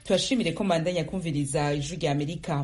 tubashimire ko mandanya kumviriza ijwi rya amerika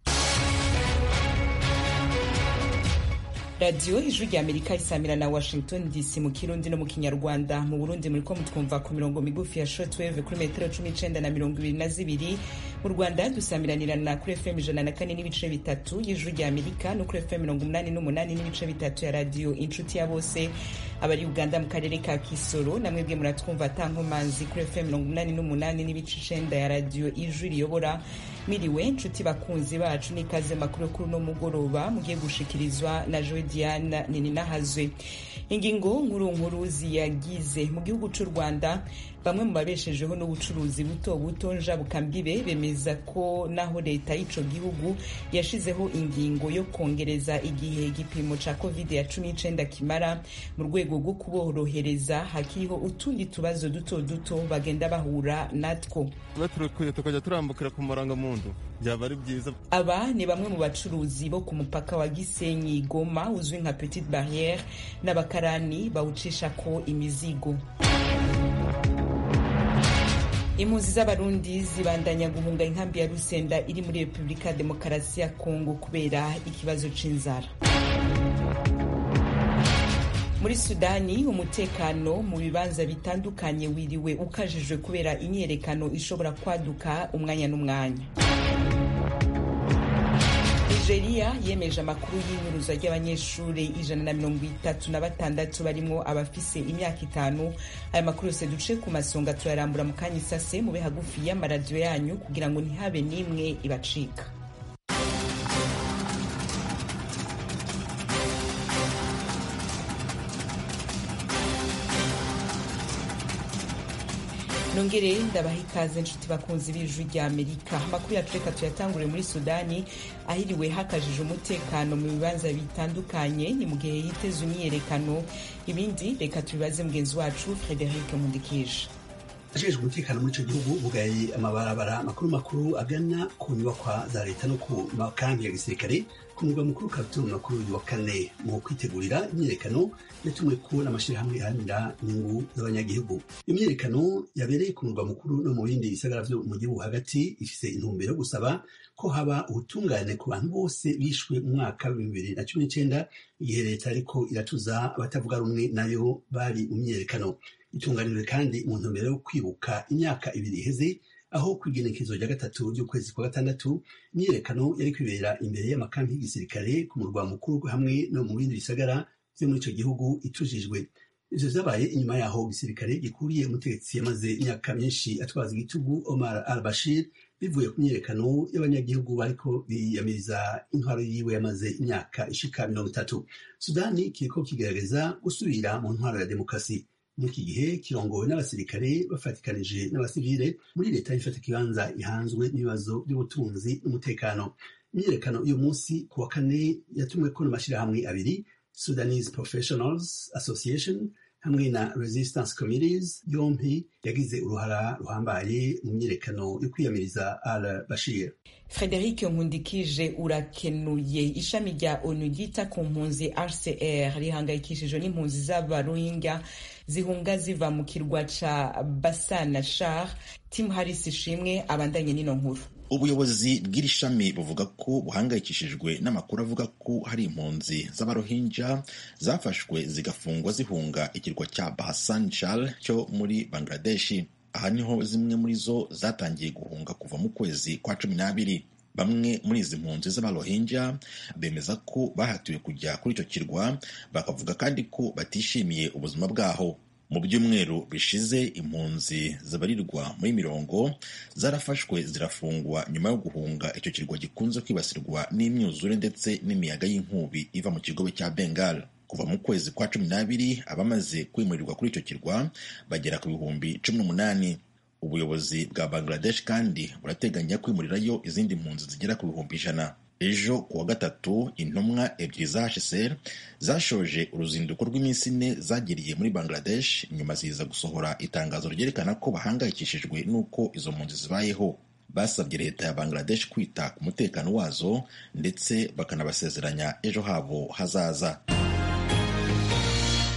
radiyo ijwi rya amerika isamira na washington dc mu kirundi no mu kinyarwanda mu burundi muriko mutwumva ku mirongo migufi ya shortwave kuri metero cumi n'icenda na mirongo ibiri na zibiri mu rwanda dusamiranirana kuri fm ijana na kane n'ibice bitatu y'ijwi rya amerika no kuri fm mirongo umunani n'umunani n'ibice bitatu ya radiyo inshuti ya bose abari uganda mu karere ka kisoro namwebwe muratwumva atankomanzi kuri fm mirongo umunani n'umunani n'ibice icenda ya radiyo ijwi riyobora miriwe nshuti bakunzi bacu n'ikaze makuru kuri uno mugoroba mugiye gushikirizwa na joe diana nininahazwe ingingo nkuru nkuru ziyagize mu gihugu c'u rwanda bamwe mu babeshejeho n'ubucuruzi buto buto njabukambibe bemeza ko naho leta y'ico gihugu yashizeho ingingo yo kongereza igihe igipimo ca covid ya cumi n'icenda kimara mu rwego rwo kuborohereza hakiriho utundi tubazo duto duto bagenda bahura natwo baturekuye tukajya turambukira ku marangamuntu byaba ari byiza aba ni bamwe mu bacuruzi bo ku mupaka wa gisenyi goma uzwi nka petite barriere n'abakarani bawucisha ko imizigo impunzi z'abarundi zibandanya guhunga inkambi ya rusenda iri muri repubulika ya demokarasi ya kongo kubera ikibazo c'inzara muri sudani umutekano mu bibanza bitandukanye wiriwe ukajijwe kubera imyiyerekano ishobora kwaduka umwanya n'umwanya nigeria yemeje amakuru y'inyuruza ry'abanyeshuri ijana na mirongo itatu na batandatu barimo abafise imyaka itanu aya makuru yose duce ku masonga tuyarambura mu kanya isase mube hagufi y'amaradiyo yanyu kugira ngo ntihabe n'imwe ibacika nongere ndabaha ikaze nshuti bakunzi b'ijwi rya amerika amakuru yacu reka tuyatangure muri sudani ahiriwe hakajije umutekano mu bibanza bitandukanye ni mu gihe hiteze imyiyerekano ibindi reka tubibaze mugenzi wacu frederic mundikije ajejwe umutekano muri ico gihugu bugaye amabarabara makuru makuru agana ku nyubakwa za leta no ku makambi ya gisirikare ku murwa mukuru Khartoum no kuri uyu wa kane mu kwitegurira imyiyerekano yatumwe ko n'amashirahamwe iharanira inyungu z'abanyagihugu imyiyerekano yabereye ku murwa mukuru no mu bindi bisagara vyo mu gihugu hagati ifise intumbero yo gusaba ko haba ubutungane ku bantu bose bishwe mu mwaka w'ibihumbi bibiri na cumi n'icenda igihe leta ariko iratuza abatavuga rumwe nayo bari mu myiyerekano itunganijwe kandi mu ntumbero yo kwibuka imyaka ibiri iheze aho ku igenekezo rya gatatu ry'ukwezi kwa gatandatu imyiyerekano yari kwibera imbere y'amakampi y'igisirikare ku murwa mukuru hamwe no mu bindi bisagara vyo muri ico gihugu itujijwe ivyo vyabaye inyuma yaho gisirikare gikuriye umutegetsi yamaze imyaka myinshi atwaza igitugu Omar al-Bashir bivuye ku myiyerekano y'abanyagihugu bariko biyamiriza intwaro yiwe yamaze imyaka ishika mirongo itatu sudani kiriko kigerageza gusubira mu ntwaro ya demokarasi muri iki gihe kirongowe n'abasirikare bafatikanije n'abasivile muri leta ifata ikibanza ihanzwe n'ibibazo by'ubutunzi n'umutekano imyiyerekano uyu munsi ku wa kane yatumweko n'amashyirahamwe abiri sudanese professionals association hamwe na resistance committees yompi yagize uruhara ruhambaye mu myiyerekano yo kwiyamiriza al bashir frederic nkundikije urakenuye ishami rya onu ryita ku mpunzi rcr rihangayikishijwe n'impunzi z'abarohingya zihunga ziva mu kirwa ca basana shar tim harris ishimwe abandanye n'ino nkuru ubuyobozi bw'iri shami buvuga ko buhangayikishijwe n'amakuru avuga ko hari impunzi z'abarohinja zafashwe zigafungwa zihunga ikirwa cya Bahasan Char cyo muri Bangladeshi aha niho zimwe muri zo zatangiye guhunga kuva mu kwezi kwa cumi n'abiri bamwe muri izi mpunzi z'abarohinja bemeza ko bahatiwe kujya kuri icyo kirwa bakavuga kandi ko batishimiye ubuzima bwaho mu byumweru bishize impunzi zibarirwa muri mirongo zarafashwe zirafungwa nyuma yo guhunga icyo kirwa gikunze kwibasirwa n'imyuzure ndetse n'imiyaga y'inkubi iva mu kigobe cya bengal kuva mu kwezi kwa cumi n'abiri abamaze kwimurirwa kuri icyo kirwa bagera ku bihumbi cumi n'umunani ubuyobozi bwa bangladesh kandi burateganya kwimurirayo izindi mpunzi zigera ku bihumbi ijana ejo ku wa gatatu intumwa ebyiri za hcr zashoje uruzinduko rw'iminsi ine zagiriye muri bangladesh nyuma ziza gusohora itangazo ryerekana ko bahangayikishijwe n'uko izo mpunzi zibayeho basabye leta ya bangladesh kwita ku mutekano wazo ndetse bakanabasezeranya ejo habo hazaza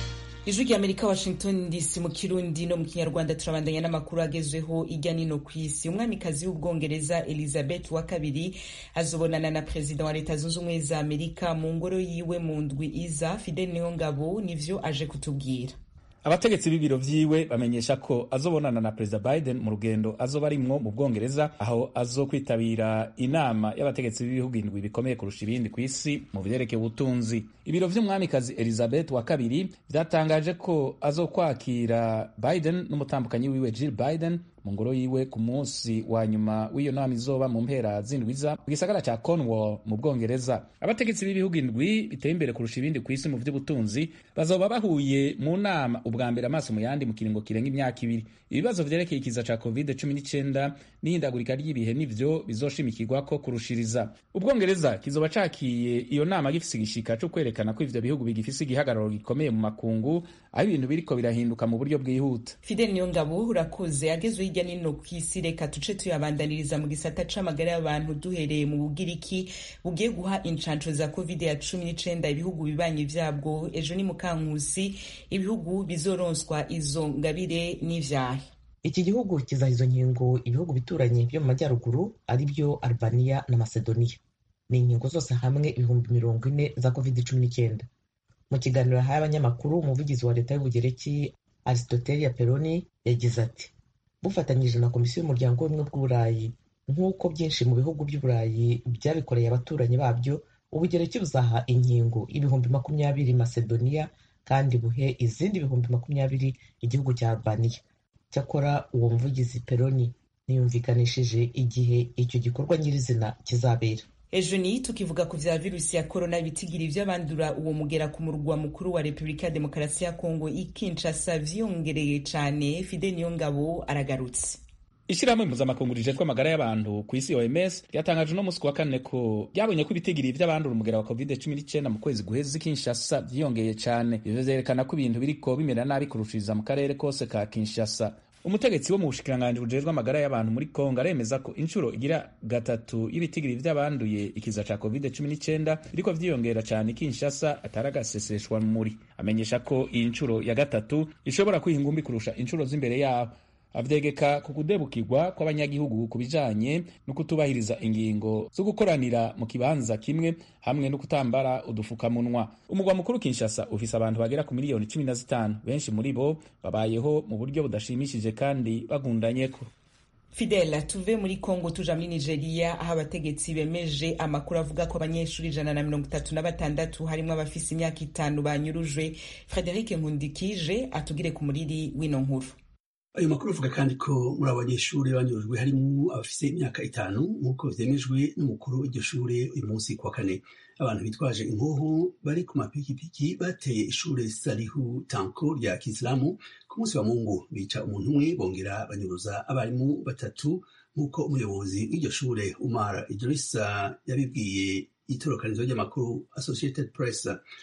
ijwi rya amerika washington dc mu kirundi no mu kinyarwanda turabandanya n'amakuru agezweho ijya nino ku isi umwamikazi w'ubwongereza elizabeth wa kabiri azobonana na perezida wa leta zunze ubumwe za amerika mu ngoro yiwe mu ndwi iza fidel niyongabo nivyo aje kutubwira abategetsi b'ibiro vyiwe bamenyesha ko azobonana na perezida biden mu rugendo azoba arimwo mu bwongereza aho azokwitabira inama y'abategetsi b'ibihugu indwi bikomeye kurusha ibindi ku isi mu vyerekeye ubutunzi ibiro vy'umwamikazi elizabeth wa kabiri vyatangaje ko azokwakira biden n'umutambukanyi wiwe jill biden mu ngoro yiwe ku munsi wa nyuma w'iyo nama izoba mu mpera z'indwiza mu gisagara ca cornwall mu bwongereza abategetsi b'ibihugu indwi biteye imbere kurusha ibindi ku isi mu vy'ubutunzi bazoba bahuye mu nama ubwa mbere amaso mu yandi mu kiringo kirenga imyaka ibiri ibibazo vyerekeye ikiza ca covid 19 n'ihindagurika ry'ibihe nivyo bizoshimikirwako kurushiriza ubwongereza kizoba cakiye iyo nama gifise igishika co kwerekana ko ivyo bihugu bigifise igihagararo gikomeye mu makungu aho ibintu biriko birahinduka mu buryo bwihuta fidel niyongabo urakoze agezwe hirya nino ku isi reka tuce tuyabandaniriza mu gisata c'amagara y'abantu duhereye mu bugiriki bugiye guha incanco za covid ya cumi n'icenda ibihugu bibanyi vyabwo ejo ni mukankusi ibihugu bizoronswa izo ngabire n'ivyahe iki gihugu kizaha izo nkingo ibihugu bituranye byo mu majyaruguru ari byo albania na macedonia ni inkingo zose hamwe ibihumbi mirongo ine za covid cumi n'icyenda mu kiganiro yahaye abanyamakuru umuvugizi wa leta y'ubugereki aristotelia peroni yagize ati bufatanyije na komisiyo y'umuryango w'ubumwe bw'uburayi nk'uko byinshi mu bihugu by'uburayi byabikoreye abaturanyi babyo ubugereki buzaha inkingo ibihumbi makumyabiri macedonia kandi buhe izindi ibihumbi makumyabiri igihugu cya albania cyakora uwo muvugizi peroni ntiyumvikanishije igihe icyo gikorwa nyirizina kizabera ejo ni tukivuga ku vya virusi ya korona ibitigiri vy'abandura uwo mugera ku murwa mukuru wa repubulika ya demokarasi ya kongo ikinshasa vyongereye cane fide niyongabo aragarutse ishirahamwe mpuzamakungu rijejwe amagara y'abantu ku isi oms ryatangaje uno musi wa kane ko ryabonye ko ibitigiri vy'abandura umugera wa covid 19 mu kwezi guheze kinshasa vyiyongeye cane ivyo vyerekana ko ibintu biriko bimera nabi kurushiriza mu karere kose ka kinshasa umutegetsi wo mu bushikiranganji bujejwe amagara y'abantu muri kongo aremeza ko inshuro igira gatatu y'ibitigiri vy'abanduye ikiza ca covid 19 biriko vyiyongera cane kinshasa ataragaseseshwa muri amenyesha ko iyi nshuro ya gatatu ishobora kwiha ingumbi kurusha inshuro z'imbere yaho avyegeka ku kudebukirwa kw'abanyagihugu ku bijanye no kutubahiriza ingingo zo gukoranira mu kibanza kimwe hamwe no kutambara udufukamunwa umugwa mukuru kinshasa ufise abantu bagera ku miliyoni cumi na zitanu benshi muri bo babayeho mu buryo budashimishije kandi bagundanyeko fidela tuve muri congo tuja muri nigeria aho abategetsi bemeje amakuru avuga ko abanyeshuri ijana na mirongo itatu na batandatu harimwo abafise imyaka itanu banyurujwe frederic nkundikije atugire ku muriri w'ino nkuru ayo makuru avuga kandi ko muri abo banyeshuri banyurujwe harimo abafise imyaka itanu nk'uko vyemejwe n'umukuru w'iryo shure uyu munsi kuwa kane abantu bitwaje inkoho bari ku mapikipiki bateye ishure salihu tanko rya kisilamu ku munsi wa mungu bica umuntu umwe bongera banyuruza abarimu batatu nk'uko umuyobozi w'iryo shure umar idrisa yabibwiye itorokanizo ry'amakuru associated press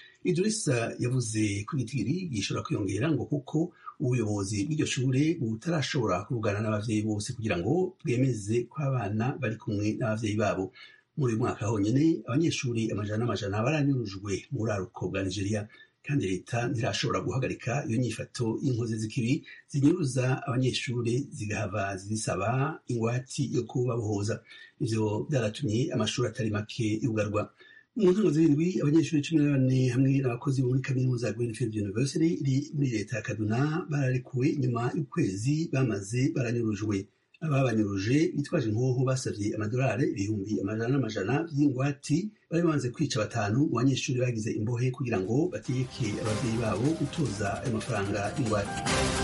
idrisa yavuze ko igitigiri gishobora kwiyongera ngo kuko ubuyobozi bw'iryo shure butarashobora kuvugana n'abavyeyi bose kugira ngo bwemeze ko abana bari kumwe n'abavyeyi babo muri uyu mwaka honyine abanyeshuri amajana n'amajana baranyurujwe mu buraruko bwa nigeria kandi leta ntirashobora guhagarika iyo nyifato y'inkozi z'ikibi zinyuruza abanyeshuri zigahava zisaba ingwati yo kubabohoza ivyo byaratumye amashuri atari make yugarwa mu ntango zirindwi abanyeshuri cumi na bane hamwe n'abakozi bo muri kaminuza ya greenfield university iri muri leta ya kaduna bararekuwe nyuma y'ukwezi bamaze baranyurujwe ababanyuruje bitwaje inkoho basavye amadolari ibihumbi amajana n'amajana vy'ingwati bari bamaze kwica batanu mu banyeshuri bagize imbohe kugira ngo bategeke abavyeyi babo gutoza ayo mafaranga y'ingwati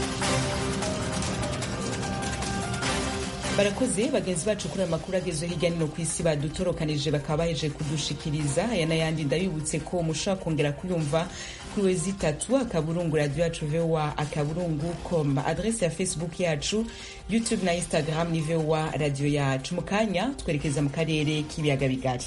barakoze bagenzi bacu kuri amakuru agezweho hirya no ku isi badutorokanije bakaba baheje kudushikiriza aya n'ayandi ndabibutse ko mushobora kongera kuyumva kuri wezi itatu akaburungu radiyo yacu vowa akaburungu com adrese ya facebook yacu youtube na instagram ni vowa radiyo yacu mu kanya twerekeza mu karere k'ibiyaga bigari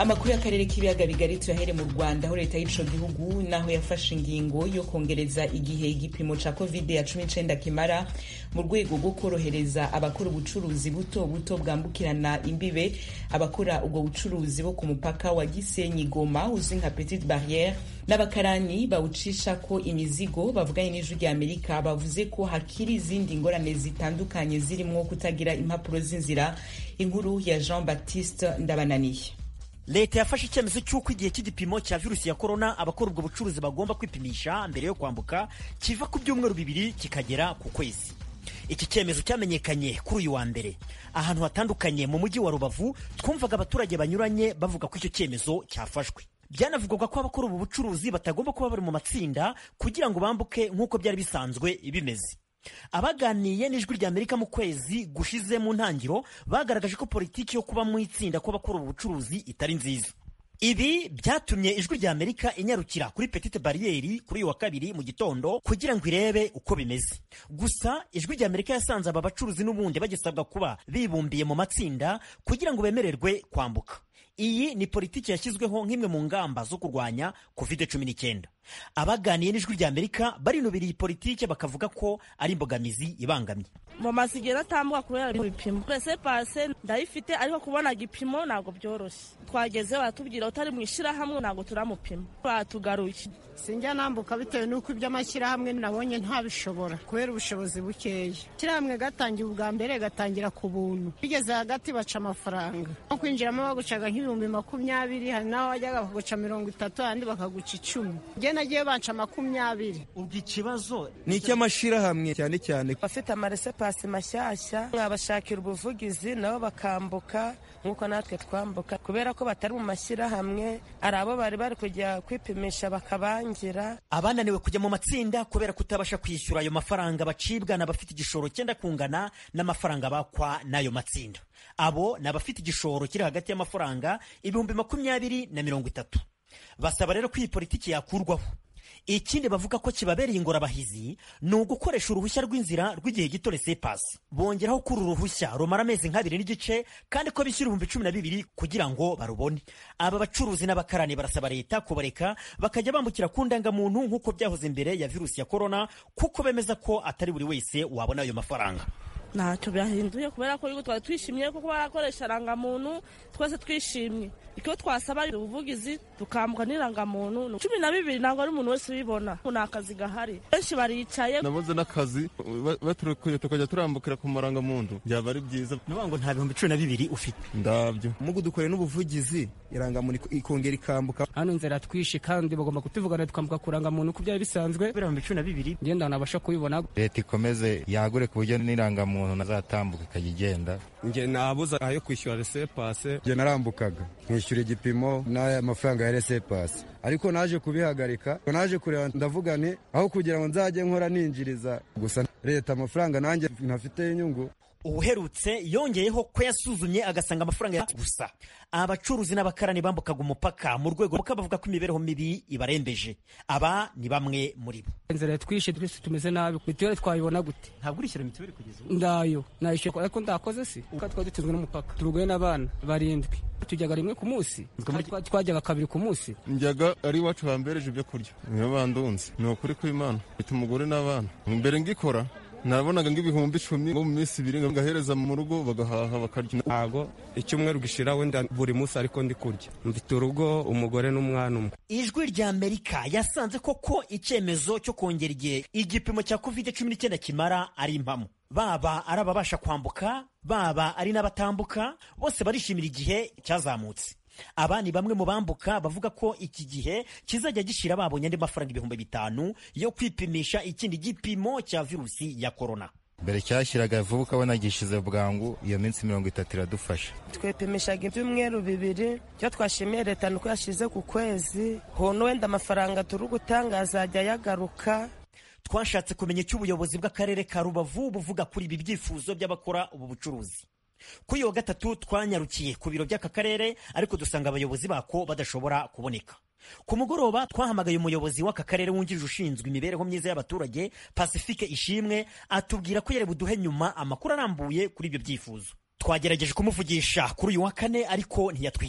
amakuru y'akarere k'ibiyaga bigari tuyahere mu rwanda aho leta y'ico gihugu naho yafashe ingingo yo kongereza igihe igipimo ca covid ya cumi n'icenda kimara mu rwego rwo korohereza abakora ubucuruzi buto buto bwambukirana imbibe abakora ubwo bucuruzi bo ku mupaka wa gisenyi goma uzwi nka petite barriere n'abakarani bawucisha ko imizigo bavuganye n'ijwi rya amerika bavuze ko hakiri izindi ngorane zitandukanye zirimwo kutagira impapuro z'inzira inkuru ya jean baptiste ndabananiye leta yafashe icyemezo cy'uko igihe cy'igipimo cya virusi ya korona abakora ubwo bucuruzi bagomba kwipimisha mbere yo kwambuka kiva ku byumweru bibiri kikagera ku kwezi iki cyemezo cyamenyekanye kuri uyu wa mbere ahantu hatandukanye mu mujyi wa rubavu twumvaga abaturage banyuranye bavuga ko icyo cyemezo cyafashwe byanavugwaga ko abakora ubu bucuruzi batagomba kuba bari mu matsinda kugira ngo bambuke nk'uko byari bisanzwe bimeze abaganiye n'ijwi rya amerika mu kwezi gushize mu ntangiro bagaragaje ko politiki yo kuba mu itsinda kw'abakora ubu bucuruzi itari nziza ibi byatumye ijwi rya amerika inyarukira kuri petite bariyeri kuri uyu wa kabiri mu gitondo kugira ngo irebe uko bimeze gusa ijwi rya amerika yasanze aba bacuruzi n'ubundi bagisabwa kuba bibumbiye mu matsinda kugira ngo bemererwe kwambuka iyi ni politiki yashyizweho nk'imwe mu ngamba zo kurwanya covid cumi n'icyenda abaganiye n'ijwi rya amerika barinubira iyi politiki bakavuga ko ari imbogamizi ibangamye mu mazu igihe natambuka kubera ibipimo pese pase ndayifite ariko kubona igipimo ntabwo byoroshye twagezeho baratubwira utari mu ishyirahamwe ntabwo turamupima batugaruye sinjya nambuka bitewe n'uko iby'amashyirahamwe nabonye ntabishobora kubera ubushobozi bukeya ishyirahamwe gatangira ubwa mbere gatangira ku buntu bigeze hagati baca amafaranga nko kwinjiramo bagucaga nk'ibihumbi makumyabiri hari n'aho wajyaga bakaguca mirongo itatu ahandi bakaguca icumi njye nagiye banca makumyabiri ubwo ikibazo ni icy'amashyirahamwe cyane cyane abafite amaresepasi mashyashya mwabashakira ubuvugizi nabo bakambuka nk'uko natwe twambuka kubera ko batari mu mashyirahamwe hari abo bari bari kujya kwipimisha bakabangira abananiwe kujya mu matsinda kubera kutabasha kwishyura ayo mafaranga bacibwa n'abafite igishoro cyenda kungana n'amafaranga bakwa n'ayo matsinda abo ni abafite igishoro kiri hagati y'amafaranga ibihumbi makumyabiri na mirongo itatu basaba rero ko iyi politiki yakurwaho ikindi bavuga ko kibabereye ingorabahizi ni ugukoresha uruhushya rw'inzira rw'igihe gito resepasi bongeraho ko uru ruhushya rumara amezi nk'abiri n'igice kandi ko bishyura ibihumbi cumi na bibiri kugira ngo barubone aba bacuruzi n'abakarani barasaba leta kubareka bakajya bambukira ku ndangamuntu nk'uko byahoze mbere ya virusi ya korona kuko bemeza ko atari buri wese wabona ayo mafaranga ntacyo byahinduye kubera ko twari twishimiye kuko barakoresha irangamuntu twese twishimye icyo twasaba ubuvugizi tukambuka n'irangamuntu cumi na bibiri ntabwo ari umuntu wese ubibona ni akazi gahari benshi baricaye nabuze n'akazi baturukuye tukajya turambukira ku marangamuntu byaba ari byiza ni ngo nta bihumbi cumi na bibiri ufite ndabyo mugu dukoreye n'ubuvugizi irangamuntu ikongera ikambuka hano inzira twishe kandi bagomba kutuvugana tukambuka ku rangamuntu uko byari bisanzwe ibihumbi cumi na bibiri ngenda nabasha kubibona leta ikomeze yagure ku buryo n'irangamuntu nazatambuka ikajya igenda njye nabuze ayo kwishyura resepase njye narambukaga nkishyura igipimo n'aya mafaranga ya resepase ariko naje kubihagarika naje kureba ndavuga nti aho kugira ngo nzajye nkora ninjiriza gusa leta amafaranga nanjye ntafite inyungu ubuherutse yongeyeho ko yasuzumye agasanga amafaranga gusa abacuruzi n'abakarani bambukaga umupaka mu rwego rwo bavuga ko imibereho mibi ibarembeje aba ni bamwe muri bo inzira twishe twese tumeze nabi mituweli twayibona gute ntabwo urishyura mituweli kugeza ubu ndayo nayishyura ariko ndakoze si kuko twari dutunzwe n'umupaka turugoye n'abana barindwi tujyaga rimwe ku munsi twajyaga kabiri ku munsi njyaga ari iwacu bambereje ibyo kurya niyo bandunze ni ukuri kw'imana mfite umugore n'abana mbere ngikora nabonaga ng'ibihumbi icumi ngo mu minsi ibiri ngahereza mu rugo bagahaha bakarya ntago icyumweru gishira wenda buri munsi ariko ndi kurya mfite urugo umugore n'umwana umwe ijwi rya amerika yasanze koko icyemezo cyo kongera igihe igipimo cya covid cumi n'icyenda kimara ari impamo baba ari ababasha kwambuka baba ari n'abatambuka bose barishimira igihe cyazamutse aba ni bamwe mu bambuka bavuga ko iki gihe kizajya gishira babonye andi mafaranga ibihumbi bitanu yo kwipimisha ikindi gipimo cya virusi ya korona mbere cyashyiraga vuba ukabona gishize bwangu iyo minsi mirongo itatu iradufasha twepimishaga ibyumweru bibiri icyo twashimiye leta ni uko yashyize ku kwezi hono wenda amafaranga turi gutanga azajya yagaruka twashatse kumenya icyo ubuyobozi bw'akarere ka rubavu buvuga kuri ibi byifuzo by'abakora ubu bucuruzi kuri uyu wa gatatu twanyarukiye ku biro by'aka karere ariko dusanga abayobozi bako badashobora kuboneka ku mugoroba twahamagaye umuyobozi w'aka karere wungirije ushinzwe imibereho myiza y'abaturage pacifique ishimwe atubwira ko yari buduhe nyuma amakuru arambuye kuri ibyo byifuzo twagerageje kumuvugisha kuri uyu wa kane ariko ntiyatwitaba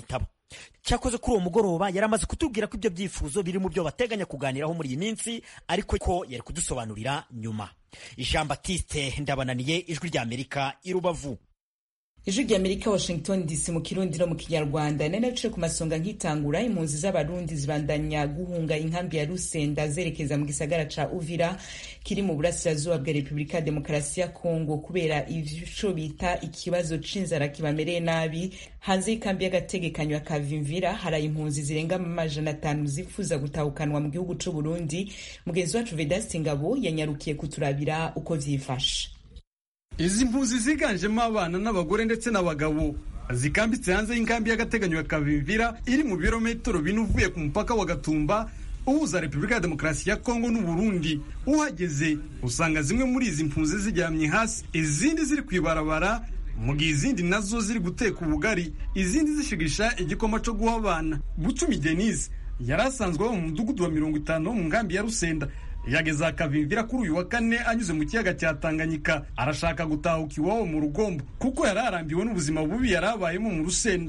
cyakoze kuri uwo mugoroba yari amaze kutubwira ko ibyo byifuzo biri mu byo bateganya kuganiraho muri iyi minsi ariko ko yari kudusobanurira nyuma jean batiste ndabananiye ijwi ry'amerika i rubavu ijwi ry'amerika washington dc mu kirundi no mu kinyarwanda nari naciye ku masonga nkitangura impunzi z'abarundi zibandanya guhunga inkambi ya rusenda zerekeza mu gisagara ca uvira kiri mu burasirazuba bwa repubulika ya demokarasi ya kongo kubera ico bita ikibazo c'inzara kibamereye nabi hanze y'ikambi y'agategekanyo ya kavimvira hari impunzi zirenga amajana atanu zifuza gutahukanwa mu gihugu c'uburundi mugenzi wacu vedasti ngabo yanyarukiye kuturabira uko vyifashe izi mpunzi ziganjemo abana n'abagore ndetse n'abagabo zikambitse hanze y'inkambi y'agateganyo ya kavimvira iri mu birometero bine uvuye ku mupaka wa gatumba uhuza repubulika ya demokarasi ya kongo n'uburundi uhageze usanga zimwe muri izi mpunzi ziryamye hasi izindi ziri ku ibarabara mu gihe izindi nazo ziri guteka ubugari izindi zishigisha igikoma cyo guha abana bucumi denise yari asanzwe aba mu mudugudu wa mirongo itanu wo mu nkambi ya rusenda yageze akavimvira kuri uyu wa kane anyuze mu kiyaga cya tanganyika arashaka gutahuka iwabo mu rugombo kuko yari arambiwe n'ubuzima bubi yari abayemo mu rusenda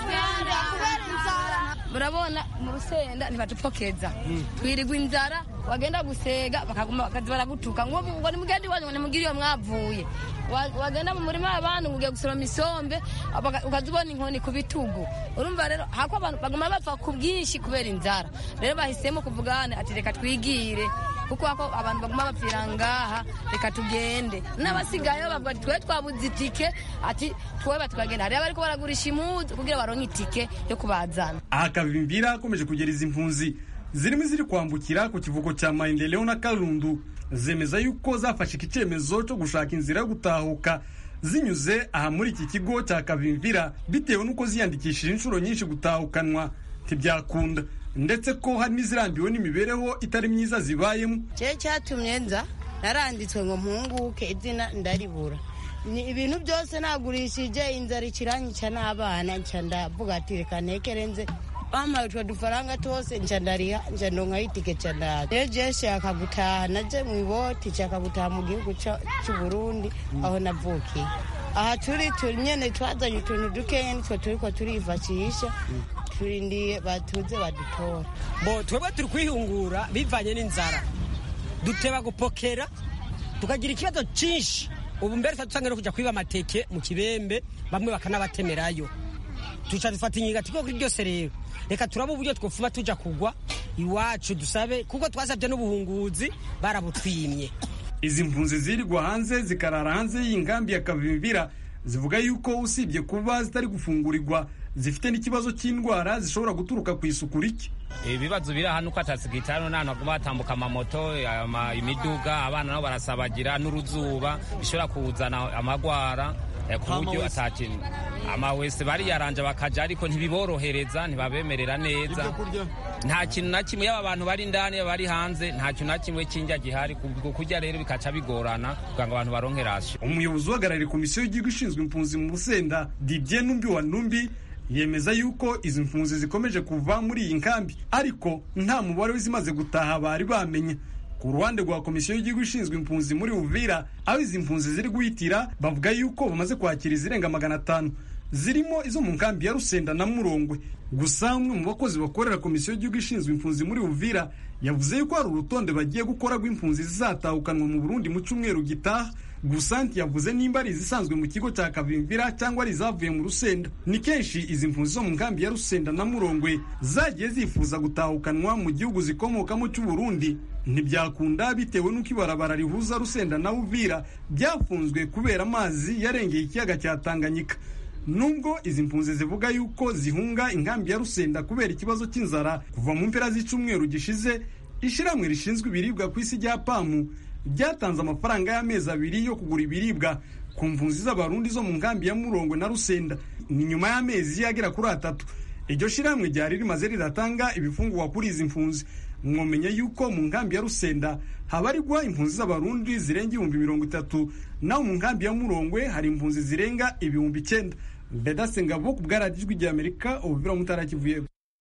murabona mu rusenda ntibatupfokeza twirirwa inzara wagenda gusega bakaguma bakaza baragutuka ngo ngo nimugende iwanyu ngo nimugire iyo mwavuye wagenda mu murima w'abantu ngo ugiye gusoroma isombe ukaza ubona inkoni ku bitugu urumva rero hako abantu baguma bapfa ku bwinshi kubera inzara rero bahisemo kuvugana ati reka twigire kuko hako abantu baguma bapfira ngaha reka tugende n'abasigaye bavuga ati twe twabuze itike ati twowe batwagenda hariyo bariko baragurisha imuzu kugira baronke itike yo kubazana aha kavimvira akomeje kugera izi mpunzi zirimo iziri kwambukira ku kivuko cya maendeleo na karundu zemeza yuko zafashe iki cyemezo cyo gushaka inzira yo gutahuka zinyuze aha muri iki kigo cya kavimvira bitewe n'uko ziyandikishije inshuro nyinshi gutahukanwa ntibyakunda ndetse ko hari n'izirambiwe n'imibereho itari myiza zibayemo cye cyatumye nza naranditswe ngo mpunguke izina ndaribura ni ibintu byose nagurishije inzara ikiranyica n'abana nca ndavuga ati reka ntekere nze bampaye utwo dufaranga twose nca ndariha nca ndonkaho itike nca ndaza rero je nshaka gutaha naje mu iboti nshaka gutaha mu gihugu c'uburundi aho navukiye aha turi turi nyene twazanye utuntu dukeya nitwo turiko turifashisha turindiye batuze badutora bo twebwe turi kwihungura bivanye n'inzara duteba gupokera tukagira ikibazo cyinshi ubu mbere dusanga no kujya kwiba amateke mu kibembe bamwe bakanabatemerayo tuca dufata inyiga tiko kuri byose rero reka turaba uburyo twofuma tuja kugwa iwacu dusabe kuko twasabye n'ubuhunguzi barabutwimye izi mpunzi zirirwa hanze zikarara hanze y'ingambi ya kavimvira zivuga yuko usibye kuba zitari gufungurirwa zifite n'ikibazo cy'indwara zishobora guturuka ku isuku rike ibibazo biri aha nuko atasigitano n'ahantu haguma hatambuka amamoto imiduga abana nabo barasabagira n'uruzuba bishobora kuzana amagwara ku buryo atakintu amawese bariyaranje bakaja ariko ntibiborohereza ntibabemerera neza nta kintu na kimwe yaba abantu bari indani yaba bari hanze nta kintu na kimwe cy'indya gihari kurya rero bikaca bigorana kugira ngo abantu baronke rasyo umuyobozi uhagarariye komisiyo y'igihugu ishinzwe impunzi mu rusenda dibye numbi wa numbi yemeza yuko izi mpunzi zikomeje kuva muri iyi nkambi ariko nta mubare w'izimaze gutaha bari bamenye ku ruhande rwa komisiyo y'igihugu ishinzwe impunzi muri uvira aho izi mpunzi ziri guhitira bavuga yuko bamaze kwakira izirenga magana atanu zirimo izo mu nkambi ya rusenda na murongwe gusa umwe mu bakozi bakorera komisiyo y'igihugu ishinzwe impunzi muri uvira yavuze yuko hari urutonde bagiye gukora rw'impunzi zizatahukanwa mu burundi mu cyumweru gitaha gusa ntiyavuze nimba ari izisanzwe mu kigo cya kavimvira cyangwa ari izavuye mu rusenda ni kenshi izi mpunzi zo mu nkambi ya rusenda na murongwe zagiye zifuza gutahukanwa mu gihugu zikomokamo cy'uburundi ntibyakunda bitewe n'uko ibarabara rihuza rusenda na uvira byafunzwe kubera amazi yarengeye ikiyaga cya tanganyika nubwo izi mpunzi zivuga yuko zihunga inkambi ya rusenda kubera ikibazo cy'inzara kuva mu mpera z'icyumweru gishize ishyirahamwe rishinzwe ibiribwa ku isi rya pamu ryatanze amafaranga y'amezi abiri yo kugura ibiribwa ku mpunzi z'abarundi zo mu nkambi ya murongo na rusenda ni nyuma y'amezi agera kuri atatu iryo shyirahamwe ryari rimaze riratanga ibifungurwa kuri izi mpunzi mwomenya yuko mu nkambi ya rusenda habarirwa impunzi z'abarundi zirenga ibihumbi mirongo itatu naho mu nkambi ya murongwe hari impunzi zirenga ibihumbi icyenda vedase ngabo ku bwaradijwi rya amerika ubuvira mutarakivuyeho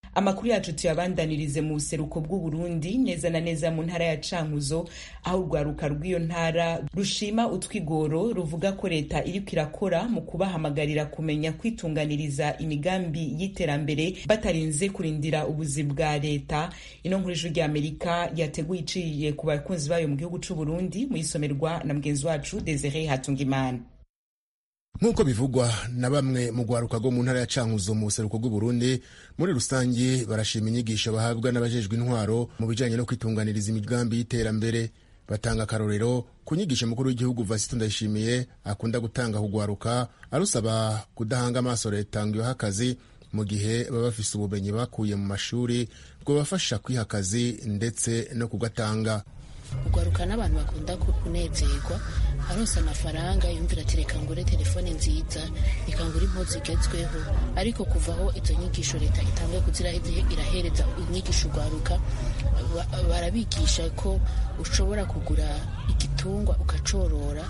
amakuru yacu tuyabandanirize mu buseruko bw'uburundi neza na neza mu ntara ya cankuzo aho urwaruka rw'iyo ntara rushima utwigoro ruvuga ko leta iriko irakora mu kubahamagarira kumenya kwitunganiriza imigambi y'iterambere batarinze kurindira ubuzi bwa leta ino nkuru ijwi ry'amerika yateguye iciye ku bakunzi bayo mu gihugu c'uburundi muyisomerwa na mugenzi wacu desire hatungimana nk'uko bivugwa na bamwe mu rwaruka rwo mu ntara ya cankuzo mu buseruko bw'uburundi muri rusange barashima inyigisho bahabwa n'abajejwe intwaro mu bijanye no kwitunganiriza imigambi y'iterambere batanga akarorero ku nyigisho mukuru w'igihugu vasito ndayishimiye akunda gutanga kugwaruka arusaba kudahanga amaso leta ngo ibahe akazi mu gihe baba bafise ubumenyi bakuye mu mashuri bwobafasha kwiha akazi ndetse no kugatanga ugwaruka n'abantu bakunda kunezerwa aronse amafaranga yumvira ati reka ngure telefone nziza reka ngure impuzu zigezweho ariko kuva aho izo nyigisho leta itanguye kuzira irahereza inyigisho ugwaruka barabigisha ko ushobora kugura igitungwa ukacorora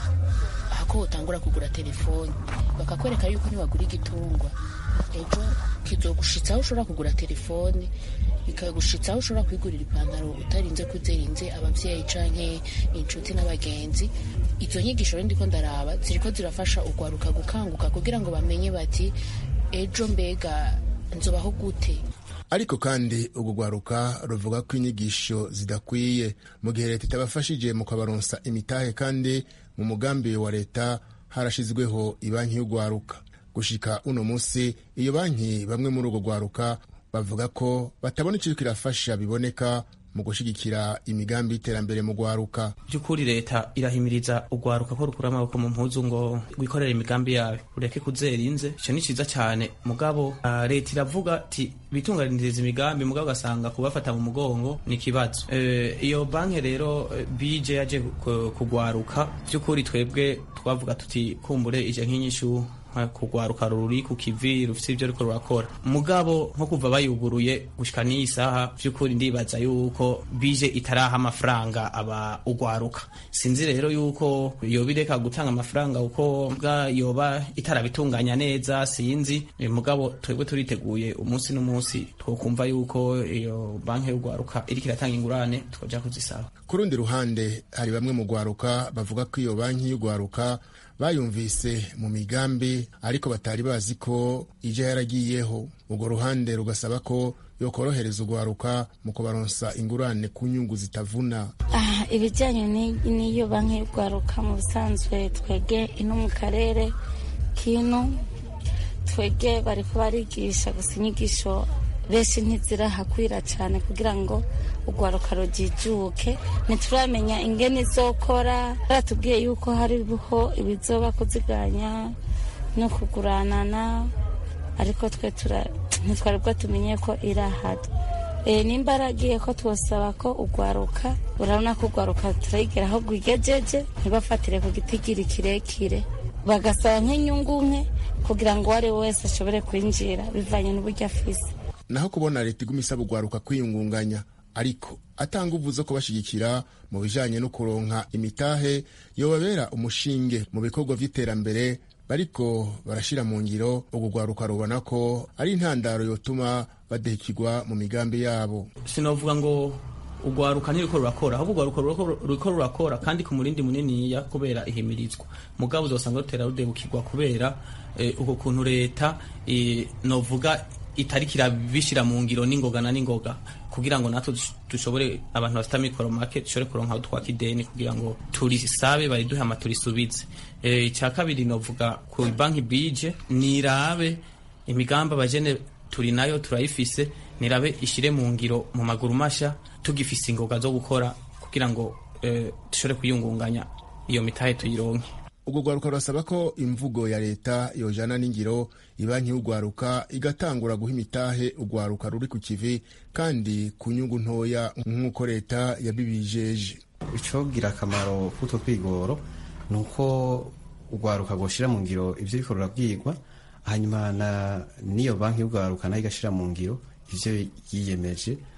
ahako utangura kugura telefone bakakwereka yuko niwagura igitungwa ejo kizogushitsa aho ushobora kugura telefone bikagushitsa aho ushobora kwigurira ipantaro utarinze kuzerinze abavyeyi canke inshuti n'abagenzi izo nyigisho rero ndiko ndaraba ziriko zirafasha ugwaruka gukanguka kugira ngo bamenye bati ejo mbega nzobaho gute ariko kandi urwo rwaruka ruvuga ko inyigisho zidakwiye mu gihe leta itabafashije mu kabaronsa imitahe kandi mu mugambi wa leta harashizweho ibanki y'urwaruka gushika uno munsi iyo banki bamwe muri urwo rwaruka bavuga ko batabona icyo kirafasha biboneka mu gushigikira imigambi y'iterambere mu rwaruka by'ukuri leta irahimiriza urwaruka ko rukura amaboko mu mpuzu ngo rwikorere imigambi yayo ureke kuzerinze icyo ni cyiza cyane mugabo uh, leta iravuga ati bitunganiriza imigambi mugabo ugasanga kubafata mu mugongo ni ikibazo uh, iyo banki rero uh, bije yaje kugwaruka by'ukuri twebwe twavuga tuti kumbure ije nk'inyishu kugwaruka ruri ku kivi rufite ibyo ruriko rurakora mugabo nko kuva bayuguruye gushika n'iyi saha vy'ukuri ndibaza yuko bije itaraha amafaranga aba ugwaruka sinzi rero yuko yoba ireka gutanga amafaranga uko bwa yoba itarabitunganya neza sinzi mugabo twebwe turiteguye umunsi n'umunsi twokumva yuko iyo banki y'ugwaruka iriko iratanga ingurane twoja kuzisaba ku rundi ruhande hari bamwe mu gwaruka bavuga ko iyo banki y'ugwaruka bayumvise mu migambi ariko batari bazi ko ija yaragiyeho urwo ruhande rugasaba ko yokorohereza urwaruka mu kubaronsa ingurane ku nyungu zitavuna ah, ibijyanye n'iyo banki y'urwaruka mu bisanzwe twege ino mu karere kino twege bariko barigisha gusa inyigisho benshi ntizirahakwira cyane kugira ngo urwaruka rujijuke ntituramenya ingene izokora baratubwiye yuko hariho ibizoba kuziganya no kuguranana ariko twe ntitwari bwo tumenye ko irahari e, nimba aragiye ko twosaba ko urwaruka urabona ko urwaruka turayigera aho rwigejeje ntibafatire ku gitigiri kirekire bagasaba nk'inyungu nke kugira ngo uwo ari we wese ashobore kwinjira bivanye n'uburyo afise naho kubona leta iguma isaba urwaruka kwiyungunganya ariko atanga uvu zo kubashigikira mu bijanye no kuronka imitahe yobabera umushinge mu bikorwa vy'iterambere bariko barashira mu ngiro urwo rwaruka rubona ko ari intandaro yotuma badehikirwa mu migambi yabo sinovuga ngo urwaruka ntiriko rurakora ahubwo urwaruka ruriko rurakora kandi ku murindi muniniya kubera ihimirizwa mugabo uzosanga rutera rudebukirwa kubera uko kuntu leta novuga itariko irabishira mu ngiro n'ingoga na n'ingoga kugira ngo natwe dushobore abantu bafite amikoro make dushobore kuronka twaka ideni kugira ngo turisabe bariduhe ama turisubize icya kabiri novuga ku banki bije nirabe imigambi abajene turi nayo turayifise nirabe ishire mu ngiro mu maguru masha tugifise ingoga zo gukora kugira ngo dushobore kuyungunganya iyo mitahe tuyironke urwo rwaruka rurasaba ko imvugo ya leta yojana n'ingiro ibanki y'urwaruka igatangura guha imitahe urwaruka ruri ku kivi kandi ku nyungu ntoya nk'uko leta yabibijeje icogira akamaro k'utwo twigoro ni uko urwaruka rwoshira mu ngiro ivyo riko rurabwirwa hanyuma n'iyo banki y'urwaruka nayo igashira mu ngiro ivyo yiyemeje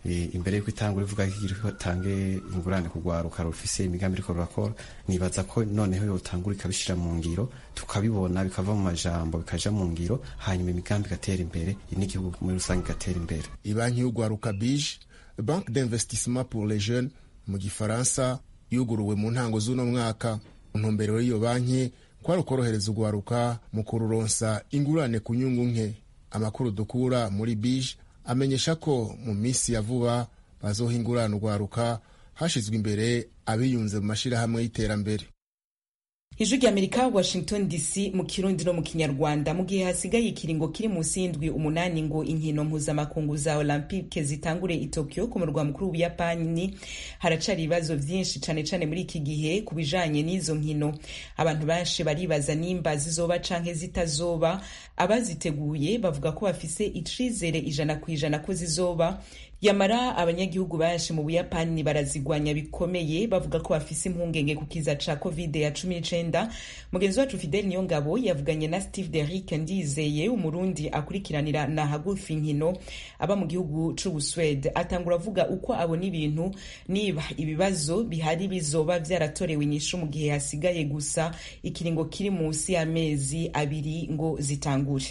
imbere y'uko itangura ivuga ko itange ingurane kugwaruka rufise imigambi iriko rurakora nibaza ko noneho yotangura ikabishira mu ngiro tukabibona bikava mu majambo bikaja mu ngiro hanyuma imigambi igatera imbere n'igihugu muri rusange igatera imbere ibanki y'ugwaruka bije banque d'investissement pour les jeunes mu gifaransa yuguruwe mu ntango z'uno mwaka ntumbero y'iyo banki kwari ukorohereza ugwaruka mu kururonsa ingurane ku nyungu nke amakuru dukura muri bije amenyesha ko mu minsi ya vuba bazoha ingurane ugwaruka hashizwe imbere abiyunze mu mashirahamwe y'iterambere ijwi ry'amerika washington dc mu kirundi no mu kinyarwanda mu gihe hasigaye ikiringo kiri munsi y'indwi umunani ngo inkino mpuzamakungu za olympique zitangure i tokyo ku murwa mukuru w'ubuyapani haracari ibibazo vyinshi cane cane muri iki gihe ku bijanye n'izo nkino abantu benshi baribaza nimba zizoba canke zitazoba abaziteguye bavuga ko bafise icizere ijana ku ijana ko zizoba yamara abanyagihugu benshi mu buyapani barazigwanya bikomeye bavuga ko bafise impungenge ku kiza ca covid ya cumi n'icenda mugenzi wacu fidel niyo ngabo yavuganye na steve derick ndizeye umurundi akurikiranira na hagufi inkino aba mu gihugu c'ubuswede atangura avuga uko abona ibintu niba ibibazo bihari bizoba vyaratorewe inyishu mu gihe hasigaye gusa ikiringo kiri munsi y'amezi abiri ngo zitangure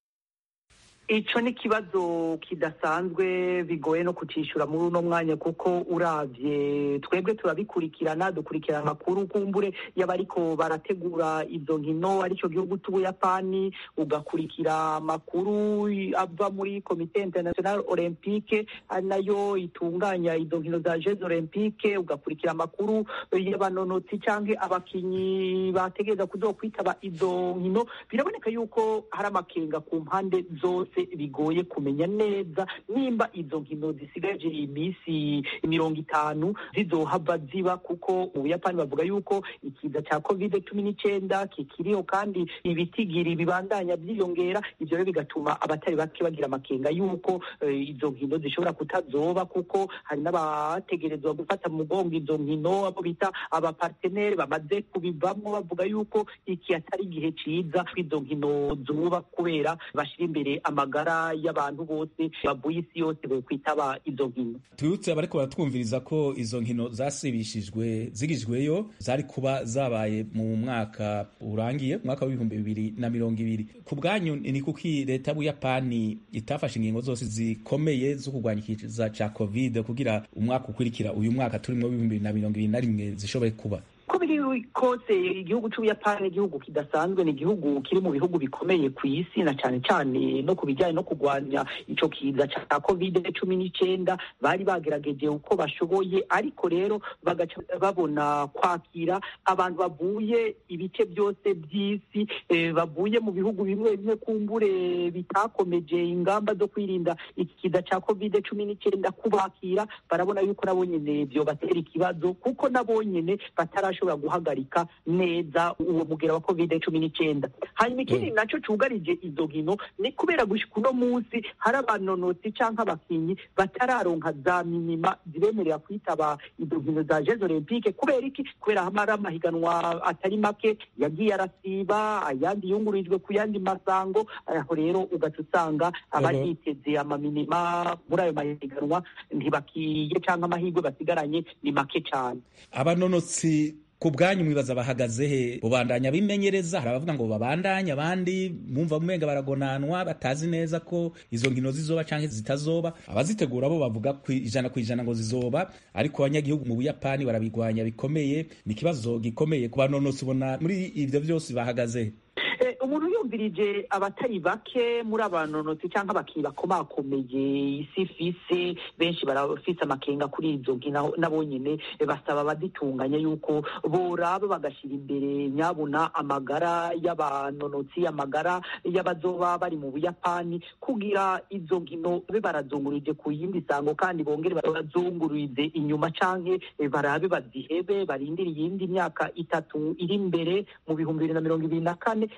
ico ni ikibazo kidasanzwe bigoye no kucishura muri uno mwanya kuko uravye twebwe turabikurikirana dukurikirana amakuru kumbure y'abariko barategura izo nkino arico gihugu c'ubuyapani ugakurikira amakuru ava muri komite international olympique ari nayo itunganya izo nkino za jeux olympique ugakurikira amakuru y'abanonotsi canke abakinyi bategereza kuzokwitaba izo nkino biraboneka yuko hari amakenga ku mpande zose bigoye kumenya neza nimba izo nkino zisigaje iminsi mirongo itanu zizohava ziba kuko mu buyapani bavuga yuko ikiza cya covid cumi n'icyenda kikiriho kandi ibitigiri bibandanya byiyongera ibyo rero bigatuma abatari bake bagira amakenga yuko izo nkino zishobora kutazoba kuko hari n'abategerezwa gufata mu mugongo izo nkino abo bita abaparteneri bamaze kubivamo bavuga yuko iki atari igihe ciza izo nkino zuba kubera bashira imbere amagara y'abantu bose bavuye isi yose bokwitaba izo nkino twibutse abariko baratwumviriza ko izo nkino zasibishijwe zigijweyo zari kuba zabaye mu mwaka urangiye umwaka w'ibihumbi bibiri na mirongo ibiri ku bwanyu ni kuki leta y'ubuyapani itafashe ingingo zose zikomeye zo kurwanya ikiza ca covid kugira umwaka ukurikira uyu mwaka turimo w'ibihumbi bibiri na mirongo ibiri na rimwe zishobore kuba uko biri kose igihugu c'ubuyapani igihugu kidasanzwe ni igihugu kiri mu bihugu bikomeye ku isi na cane cane no ku bijyanye no kurwanya ico kiza ca covid cumi n'icenda bari bagerageje uko bashoboye ariko rero bagaca babona kwakira abantu bavuye ibice byose by'isi eh, bavuye mu bihugu bimwe bimwe kumbure bitakomeje ingamba zo kwirinda iki kiza ca covid cumi n'icenda kubakira barabona yuko nabo nyene vyobatera ikibazo kuko nabo nyene batarashobora guhagarika neza uwo mugera wa covid cumi n'icyenda hanyuma ikindi nacyo cyugarije izo nkino ni kubera gushika uno munsi hari abanonotsi cyangwa abakinnyi batararonka za minima zibemerera kwitaba izo nkino za jeux olympique kubera iki kubera hamara amahiganwa atari make yagiye arasiba ayandi yungururijwe ku yandi masango aho rero ugaca usanga abayiteze amaminima muri ayo mahiganwa ntibakiye cyangwa amahirwe basigaranye ni make cyane abanonotsi ku bwanyu mwibaza bahagaze he bubandanya bimenyereza hari abavuga ngo babandanye abandi mwumva mumenga baragonanwa batazi neza ko izo nkino zizoba canke zitazoba abazitegura bo bavuga ku ijana ku ijana ngo zizoba ariko abanyagihugu mu buyapani barabigwanya bikomeye ni ikibazo gikomeye ku banonotsi ubona muri ivyo vyose bahagaze he umuntu yumvirije abatari bake muri abanonotsi cyangwa abakinnyi bakomakomeye isi ifise benshi barafise amakenga kuri izo nkino nabo nyene basaba abazitunganya yuko boraba bagashyira imbere nyabuna amagara y'abanonotsi amagara y'abazoba bari mu buyapani kugira izo nkino babe barazungurije ku yindi sango kandi bongere bazungurize inyuma canke barabe bazihebe barindire iyindi myaka itatu iri imbere mu bihumbi bibiri na mirongo ibiri na kane ariko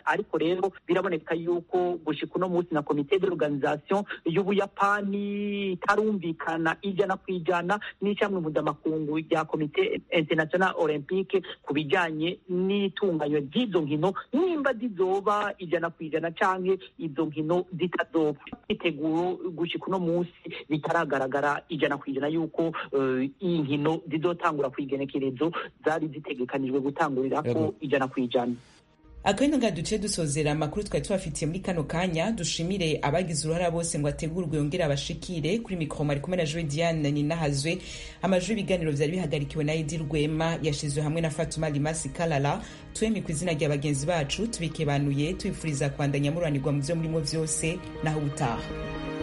rero biraboneka yuko gushika uno munsi na komite d'organisation y'ubuyapani itarumvikana ijana ku ijana n'icamwe mpuzamakungu rya komite international olympique ku bijanye n'itunganywa ry'izo nkino nimba zizoba ijana ku ijana canke izo nkino zitazoba iteguro gushika uno munsi bitaragaragara ijana ku ijana yuko uh, iyi nkino zizotangura ku igenekerezo zari zitegekanijwe gutangurirako ijana ku ijana akabino nga duce dusozera amakuru twari tubafitiye muri kano kanya dushimire abagize uruhara bose ngo ategurwe yongere abashikire kuri mikoro ari kumwe na joe diane ninahazwe amajwi y'ibiganiro vyari bihagarikiwe na edi rwema yashizwe hamwe na fatuma limasi kalala twemye ku izina rya bagenzi bacu tubikebanuye tubifuriza kwandanya mururanirwa mu vyo murimo vyose naho ubutaha